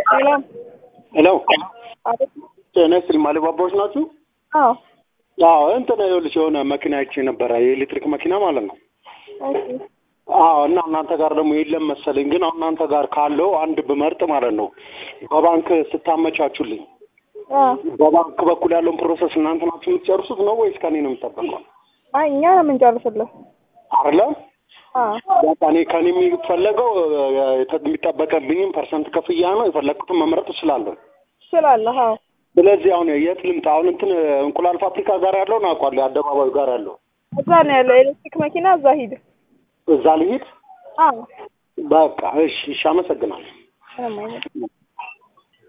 ሰላም ሄሎ አቤት። ጤና ይስጥልኝ አሊባባዎች ናችሁ? አዎ አዎ እንትን ይኸውልሽ የሆነ መኪና አይቼ ነበረ የኤሌክትሪክ መኪና ማለት ነው። ኦኬ አዎ እና እናንተ ጋር ደግሞ የለም መሰለኝ። ግን አሁን እናንተ ጋር ካለው አንድ ብመርጥ ማለት ነው በባንክ ስታመቻቹልኝ አዎ በባንክ በኩል ያለውን ፕሮሰስ እናንተ ናችሁ የምትጨርሱት ነው ወይስ ከኔ ነው የሚጠበቀው? አይ እኛ ነው የምንጨርስልህ። አይደለም አዎ በቃ እኔ ከኔ የሚፈለገው የተ- የሚጠበቅብኝም ፐርሰንት ክፍያ ነው። የፈለግኩትን መምረጥ እችላለሁ። ትችላለህ። አዎ ስለዚህ አሁን የት ልምጣ? አሁን እንትን እንቁላል ፋብሪካ ጋር ያለውን አውቃለሁ፣ አደባባዩ ጋር ያለው እዛ ነው ያለው ኤሌክትሪክ መኪና፣ እዛ ሂድ። እዛ ልሂድ። አዎ በቃ እሺ፣ እሺ፣ አመሰግናለሁ። ምንም አይነት